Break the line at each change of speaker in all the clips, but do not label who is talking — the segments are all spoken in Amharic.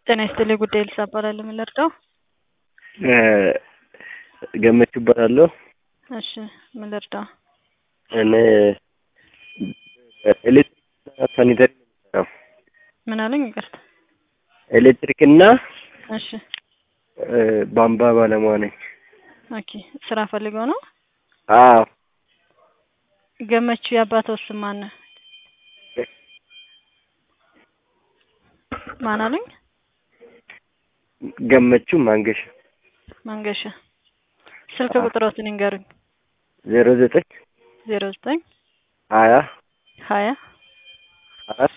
ጤና ይስጥልኝ ጉዳይ ልሳ እባላለሁ። ምን ልርዳው?
ገመቹ እባላለሁ።
እሺ ምን ልርዳው?
እኔ ኤሌክትሪክና ሳኒተሪ ነው የምሰራው።
ምን አሉኝ? ይቅርታ።
ኤሌክትሪክና
እሺ
ቧንቧ ባለሙያ ነኝ።
ኦኬ ስራ ፈልገው ነው?
አዎ
ገመቹ የአባተው ስም ማን ነው? ማን አሉኝ?
ገመቹ ማንገሻ
መንገሻ። ስልክ ቁጥሮትን ይንገሩኝ።
ዜሮ ዘጠኝ
ዜሮ ዘጠኝ
ሀያ
ሀያ
አራት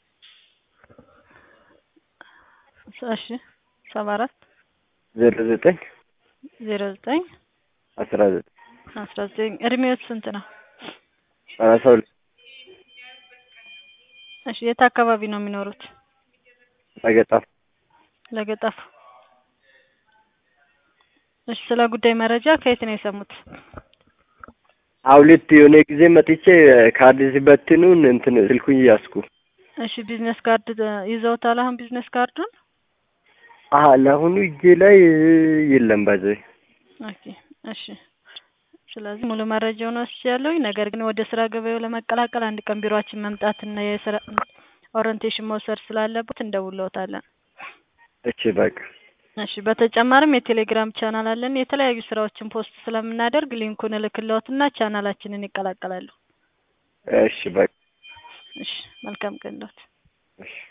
እሺ ሰባ አራት
ዜሮ ዘጠኝ
ዜሮ ዘጠኝ
አስራ ዘጠኝ
አስራ ዘጠኝ እድሜዎት ስንት ነው?
ሰላሳ ሁለት
እሺ የት አካባቢ ነው የሚኖሩት?
ለገጣፍ
ለገጣፉ። እሺ ስለ ጉዳይ መረጃ ከየት ነው የሰሙት?
አውሊት የሆነ ጊዜ መጥቼ ካርድ ሲበትኑን እንትን ስልኩን እያስኩ
እሺ ቢዝነስ ካርድ ይዘውታል? አሁን ቢዝነስ ካርዱን?
አሀ ለአሁኑ እጄ ላይ የለም ባዘይ
ኦኬ እሺ። ስለዚህ ሙሉ መረጃውን ወስጃለሁኝ። ነገር ግን ወደ ስራ ገበያው ለመቀላቀል አንድ ቀን ቢሮአችን መምጣትና የስራ ኦሪንቴሽን መውሰድ ስላለበት እንደውለውታለን።
እሺ በቃ
እሺ በተጨማሪም የቴሌግራም ቻናል አለን። የተለያዩ ስራዎችን ፖስት ስለምናደርግ ሊንኩን እልክልዎትና ቻናላችንን ይቀላቀላሉ።
እሺ በቃ
እሺ መልካም ቀን ዶት
እሺ